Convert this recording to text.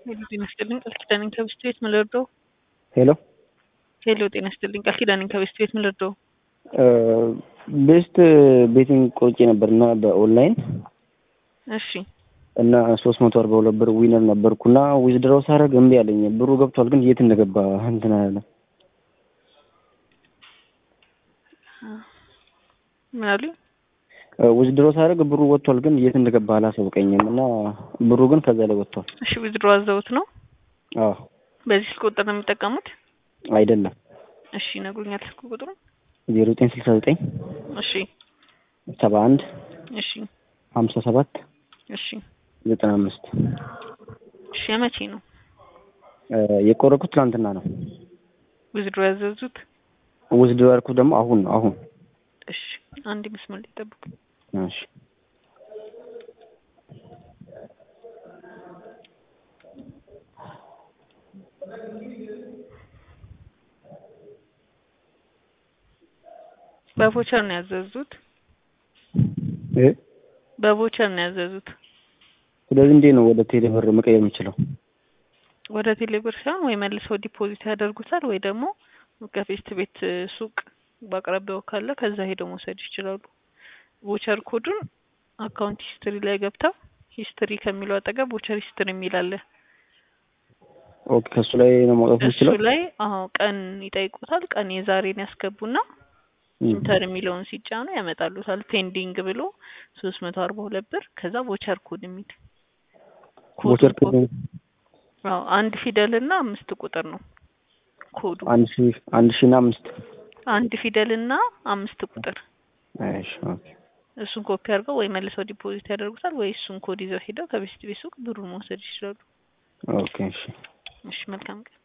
ሄሎ ጤና ይስጥልኝ ቃል ኪዳኔን ከብስት ቤት ምን ልርዳው? ሄሎ ሄሎ ጤና ይስጥልኝ ቃል ኪዳኔን ከብስት ቤት ምን ልርዳው? ቤስት ቤቲንግ ቆርጬ ነበር እና በኦንላይን እሺ እና ሶስት መቶ አርባ ሁለት ብር ዊነር ነበርኩና ዊዝድሮው ሳደርግ እምቢ አለኝ። ብሩ ገብቷል ግን የት እንደገባ እንትን አለ። ምን አሉኝ? ዊዝድሮ ሳደርግ ብሩ ወጥቷል ግን የት እንደገባ አላሳውቀኝም እና ብሩ ግን ከዛ ላይ ወጥቷል። እሺ ዊዝድሮ አዘውት ነው? አዎ በዚህ ስልክ ቁጥር ነው የሚጠቀሙት? አይደለም እሺ ይነግሩኛል ስልክ ቁጥሩ? ዜሮ ዘጠኝ ስልሳ ዘጠኝ እሺ ሰባ አንድ እሺ ሀምሳ ሰባት እሺ ዘጠና አምስት እሺ የመቼ ነው የቆረኩት ትናንትና ነው። ዊዝድሮ ያዘዙት? ዊዝድሮ ያልኩት ደግሞ አሁን ነው አሁን እሺ አንድ መስመር ላይ ጠብቁ። እሺ በቮቸር ነው ያዘዙት? እ በቮቸር ነው ያዘዙት? ስለዚህ እንዴት ነው ወደ ቴሌ ብር መቀየር የምችለው? ወደ ቴሌብር ሳይሆን ወይ መልሰው ዲፖዚት ያደርጉታል ወይ ደግሞ ከፌስት ቤት ሱቅ በአቅራቢያው ካለ ከዛ ሄደው መውሰድ ይችላሉ። ቮቸር ኮዱን አካውንት ሂስትሪ ላይ ገብተው ሂስትሪ ከሚለው አጠገብ ቮቸር ሂስትሪ የሚል አለ። ኦኬ ከሱ ላይ ነው ማውጣት እሱ የምችለው? ላይ አዎ ቀን ይጠይቁታል። ቀን የዛሬን ያስገቡና ኢንተር የሚለውን ሲጫኑ ያመጣሉታል። ፔንዲንግ ብሎ ሶስት መቶ አርባ ሁለት ብር ከዛ ቮቸር ኮድ የሚል ቮቸር ኮዱ ኮድ አዎ አንድ ፊደል እና አምስት ቁጥር ነው ኮዱ። አንድ ሺ አንድ ሺ እና አምስት አንድ ፊደል እና አምስት ቁጥር እሺ ኦኬ እሱን ኮፒ አድርገው ወይ መልሰው ዲፖዚት ያደርጉታል ወይ እሱን ኮድ ይዘው ሄደው ከቤስት ቤት ሱቅ ብሩን መውሰድ ይችላሉ። ኦኬ እሺ እሺ መልካም ቀን።